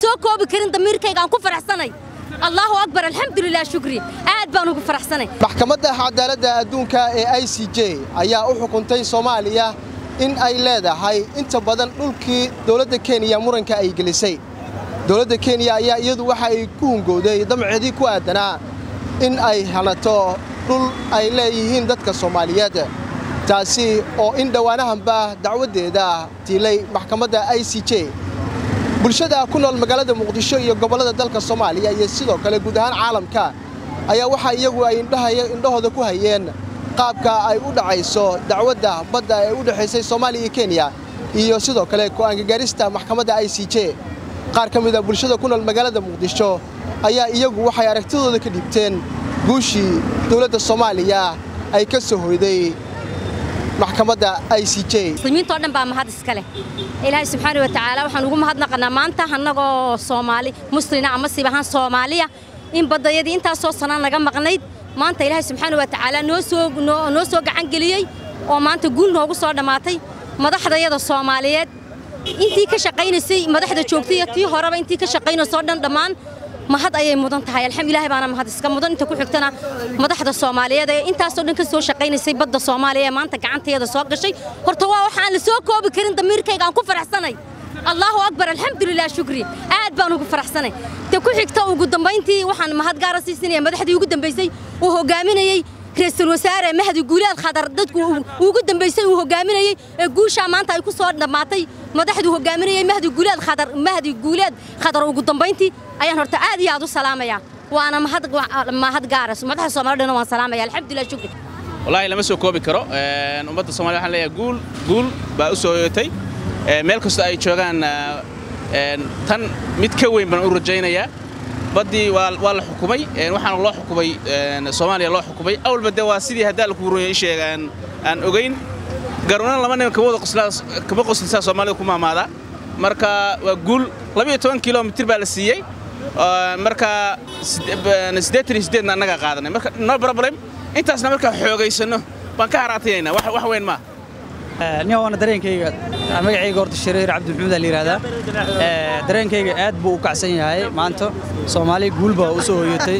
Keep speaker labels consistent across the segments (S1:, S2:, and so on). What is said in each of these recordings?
S1: soo koobi karin damiirkayga aan ku faraxsanay allaahu akbar alxamdulilah shukri aad baan ugu faraxsanay
S2: maxkamadda cadaaladda adduunka ee i c j ayaa u xukuntay soomaaliya in ay leedahay inta badan dhulkii dowladda kenya muranka ay gelisay dowladda kenya ayaa iyadu waxa ay ku hungowday damceedii ku aadanaa in ay hanato dhul ay leeyihiin dadka soomaaliyeed taasi oo in dhowaanahanba dacwaddeeda tiilay maxkamadda i c j bulshada ku nool magaalada muqdisho iyo gobollada dalka soomaaliya iyo sidoo kale guud ahaan caalamka ayaa waxaa iyagu ay indhahooda ku hayeen qaabka ay u dhacayso dacwadda badda ee u dhexaysay soomaaliya iyo kenya iyo sidoo kale go'aanka maxkamadda i c j qaar ka mid a bulshada ku nool magaalada muqdisho ayaa iyagu waxay aragtidooda ka dhiibteen guushii dowladda soomaaliya ay ka soo hoyday maxkamadda i c j
S1: muslimiintoo dhan baa mahad iska leh ilaahay subxaana wa tacaala waxaan ugu mahadnaqanaa maanta annagoo soomaali muslina ama sib ahaan soomaaliya in baddayadii intaasoo sanaa naga maqnayd maanta ilaahay subxaana wa tacaala noo soo noo soo gacan geliyey oo maanta guul noogu soo dhammaatay madaxdayada soomaaliyeed intii ka shaqaynaysay madaxda joogtay iyo tii horeba intii ka shaqaynaysoo dhan dhammaan mahad ayay mudan tahay alxamdulillahi baana mahad iska mudan inta ku xigtana madaxda soomaaliyeed ee intaasoo dhan ka soo shaqaynaysay badda soomaaliya ee maanta gacanteeda soo gashay horta waa waxaan la soo koobi karin damiirkayga aan ku faraxsanay allaahu akbar alxamdulilah shukri aad baan ugu faraxsanay ta ku xigta ugu dambayntii waxaan mahad gaara siisinaya madaxdii ugu dambaysay uu hogaaminayey ra-iisul wasaare mahdi guuleed khadar dadku ugu dambaysay uu hogaaminayey ee guushaa maanta ay ku soo dhammaatay madaxduu hogaaminayey mahdi guuleed khadar mahdi guuleed khadar ugu dambayntii ayaan horta aad iyo aad u salaamayaa waana mahad mahad gaara madaxda soomaalidhana waan salaamaya alxamdulilah shukri
S3: wallaahi lama soo koobi karo ummadda soomaliya waxaan leeyahay guul guul baa u soo hoyatay meel kastoo ay joogaan tan mid ka weyn baan u rajaynayaa baddii waa la xukumay waxaana loo xukumay soomaaliya loo xukumay awalba de waa sidii haddaa lakugu runya isheeg aan ogayn garuunan laba nin kama qoslisaa soomaalida ku maamaadaa marka waa guul labiyo toban kilomitir baa la siiyey marka siddeetan iyo siddeedna annagaa qaadanay marka no problem intaasna markaa xoogaysanno baan ka haraatinaynaa wax weyn maa
S4: nin waana dareenkayga magacayga horta shareer cabdimaxuud aa la yidhahdaa dareenkayga aad buu u kacsan yahay maanta soomaaliya guul baa u soo hoyatay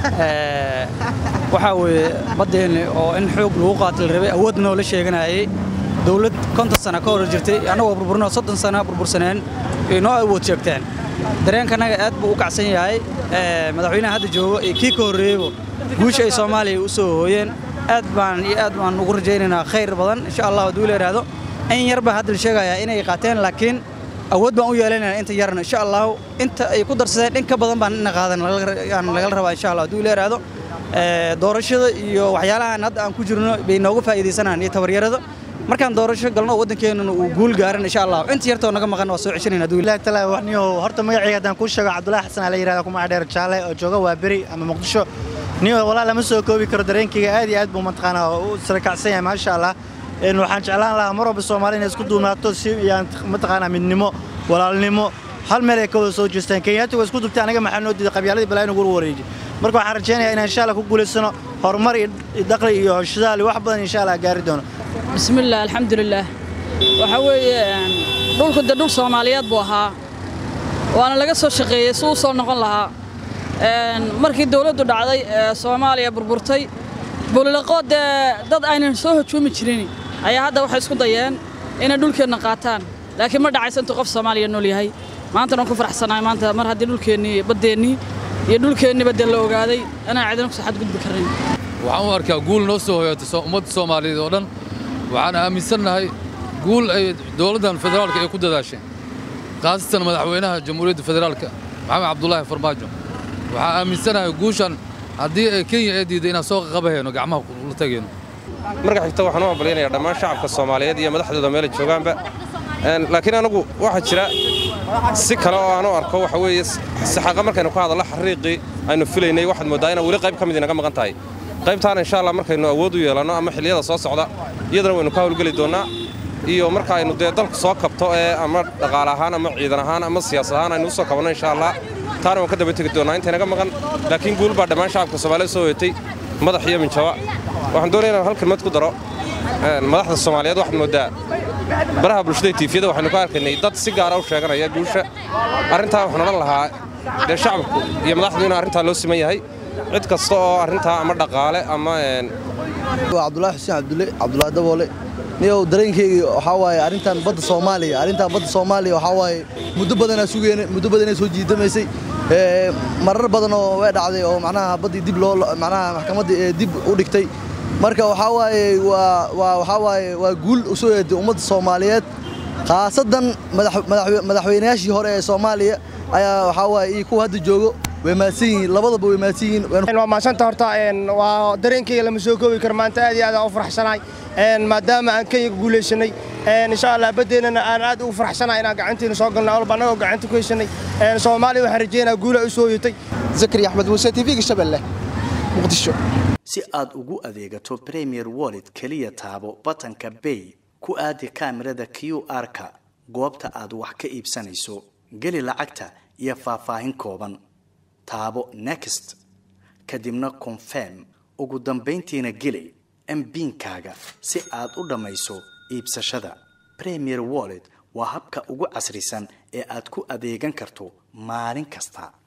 S4: waxaa weeye baddeenni oo in xoog lagu qaata la rabay awood noola sheeganayay dawlad konton sana ka hor jirtay annagoo burburno soddon sana burbursaneen ay noo awood sheegteen dareenkanaga aad buu u kacsan yahay madaxweynaha hadda joogo iyo kii ka horreeyeyba guusha ay soomaaliya u soo hooyeen aad baan iyo aad baan ugu rajaynaynaa khayr badan insha allah hadduu la yidhaahdo in yar baa hadda la sheegayaa inay qaateen laakiin awood baan u yeelanaynaa inta yarna insha allahu inta ay ku darsadeen in ka badan baan ina qaadan lagala rabaa insha allah hadduu la yidhaahdo doorashada iyo waxyaalahan hadda aan ku jirno bay nooga faa'iidaysanaan iyo tabaryarada markaan doorasho galno waddankeennuna uu guul gaaran insha allah inta yartoo naga maqan waa soo ceshanayna hadduu
S5: ilahi taala waxniyo horta magacayga haddaan kuu sheego cabdullaahi xasan aa la yidhahda kuma dheer jaalle oo jooga waa beri ama muqdisho niyo walaa lama soo koobi karo dareenkayga aad iyo aad buu mataqaanaa u sarakacsan yahay maasha allah waxaan jeclaan lahaa mar walba soomaali inay isku duumaato si iyaan mataqaanaa midnimo walaalnimo hal meel ay ka wada soo jeestaan kenyaati waa isku dubtay anaga maxaa noo diiday qabyaaladii balaa inugu wareeji marka waxaan rajaynayaa inaan insha allah ku guulaysano horumar iyo dakhli iyo shidaal iyo wax badan insha allah gaari doono
S6: bismillaah alxamdulilaah waxaa weeye dhulku de dhul soomaaliyeed buu ahaa waana laga soo shaqeeyey si uu soo noqon lahaa markii dawladdu dhacday ee soomaaliya burburtay buliloqoo dee dad aynan soo hujuumi jirin ayaa hadda waxay isku dayeen inay dhulkeenna qaataan laakiin ma dhacaysa intuu qof soomaaliya nool yahay maantana waan ku faraxsanahay maanta mar haddii dhulkeennii baddeennii iyo dhulkeenniba dee la ogaaday inaan cidina kusoo xadgudbi karnayn
S7: waxaan u arkaa guul noo soo hoyaatay ummadda soomaaliyeed oo dhan waxaan aaminsannahay guul ay dowladdan federaalka ay ku dadaasheen khaasatan madaxweynaha jamhuuriyadda federaalka maxamed cabdulaahi farmaajo waxaan aaminsanahay guushan haddii ay kenya ee diiday inaan soo qabahayno gacmaha la tegayno
S8: marka xigta waxaan u hambalyanayaa dhammaan shacabka soomaaliyeed iyo madaxdooda meelay joogaanba laakiin anagu waxaa jira si kale oo aan u arko waxa weeye saxaaqa markaynu ka hadallo xariiqii aynu filaynay waxaad mooddaa inaan weli qayb ka mid inaga maqan tahay qaybtaana insha allah markaynu awood u yeelanno ama xilliyada soo socda iyadana waynu ka hawlgeli doonnaa iyo marka aynu dee dalku soo kabto ee ama dhaqaale ahaan ama ciidan ahaan ama siyaasad ahaan aynu u soo kabanno insha allah taana waan ka daba tegi doonnaa intaynaga maqan laakiin guul baa dhammaan shacabka soomaalida soo hoyatay madax iyo minjaba waxaan doonaya inaan hal kelmad ku daro madaxda soomaaliyeed waxaad mooddaa baraha bulshada tiifiyada waxaynu ka arkaynay dad si gaara u sheeganaya guusha arrintaa waxaan odhan lahaa dee shacabku iyo madaxdu inuu arrintaa loo siman yahay cid kasta oo arrintaa ama dhaqaale ama
S9: waa cabdulaahi xuseen cabdulle cabdulaahi daboole niyow dareenkeyga waxaa waaye arrintan badda soomaaliya arrintan badda soomaaliya waxaa waaye muddo badanaa sugeen muddo badanaa soo jiidamaysay marar badan oo way dhacday oo macnaha baddii dib loo macnaha maxkamaddii ee dib u dhigtay marka waxaa waaye waa waa waxaa waaye waa guul u soo eeday ummadda soomaaliyeed khaasadan madaxweynayaashii hore ee soomaaliya ayaa waxaa waaye iyo kuwa hadda joogo way mahadsan yihiin labadaba way mahadsan yihiin
S10: waa mahadsanta horta waa dareenkayga lama soo koobi karo maanta aad iyo aad aan u faraxsanahay maadaama aan kenya guulaysanay insha allah badeennana aan aad ugu faraxsanahay inaan gacantiina soo galnay walba annagoo gacanta ku heshanay soomaaliya waxaan rajaynayaa guula u soo yitay
S2: zakari axmed muuse tv-ga shabeelle muqdisho
S11: si aad ugu adeegato premier wallet keliya taabo batanka bay ku aadi kaamirada q r-ka goobta aad wax ka iibsanayso geli lacagta iyo faahfaahin kooban taabo next kadibna confirm ugu dambayntiina geli mbiinkaaga si aad u dhammayso iibsashada premier wallet waa habka ugu casrisan ee aad ku adeegan karto maalin kasta